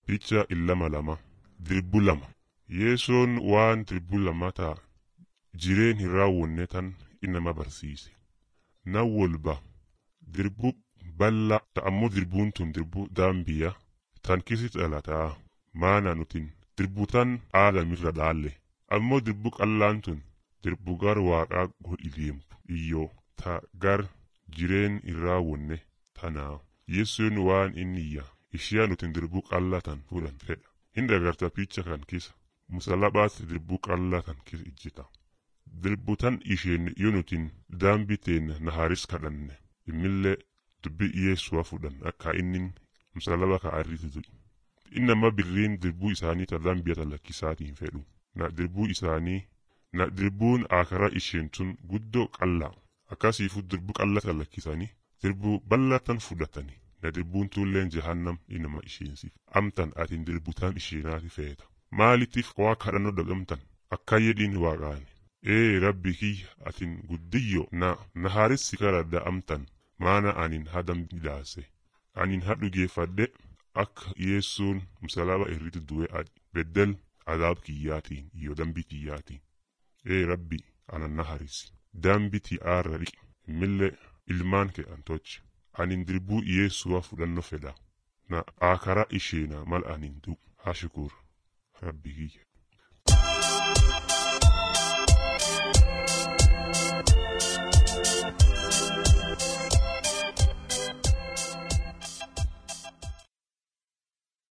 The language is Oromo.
Picha illama lama dirbu lama yeesoon waan dirbu lama ta'a jireen hin raawwanne tan inama barsiise na wolba dirbu balla ta'ammoo dirbuun tun dirbu daambiya tan kisi dhalataa maana nutin dirbu tan aadamirra dhaalle ammoo dirbu qallaan tun dirbu gar waaqaa godhi deemtu iyyoo ta gar jireen hin raawwanne tanaa yeessoon waan inniyya ishiyaa nutin dirbu qallatan fuudhan fedha hin dagarta picha kan kisa musalabaatti dirbu qallatan kisa ijjita dirbu tan isheen yoo nutin daambi teenya naharis kadhanne immillee dubbi yeessuwa fudhan akka innin musalaba ka arriti du'i innama birriin dirbuu isaanii ta dambiyata lakkisaatiin fedhu na dirbuu isaanii na dirbuun akara isheen tun guddoo qallaa akkasiifu dirbu qallata lakkisanii dirbuu ballatan fudhatanii na dirbuun tulleen jahannam inama isheensiif amtan atin dirbutaan isheenaati feeta maalittiif waa kadhannoo dhagamtan akka jedhiin waaqaani ee rabbi kiyya atin guddiyyo na nahaarissi karadda amtan maana anin hadam midhaase anin hadhugeeffadhe akka yeessuun musalaba irratti du'e adi beddel adaab kiyyaatiin iyo dambi kiyyaatiin ee rabbi anan naharisi dambi ti'aarra dhiqi immillee ilmaan kee antochi anin dirbuu yeessuwa fudhanno fedha na akara isheena mal anin du hashukur rabbi kiyya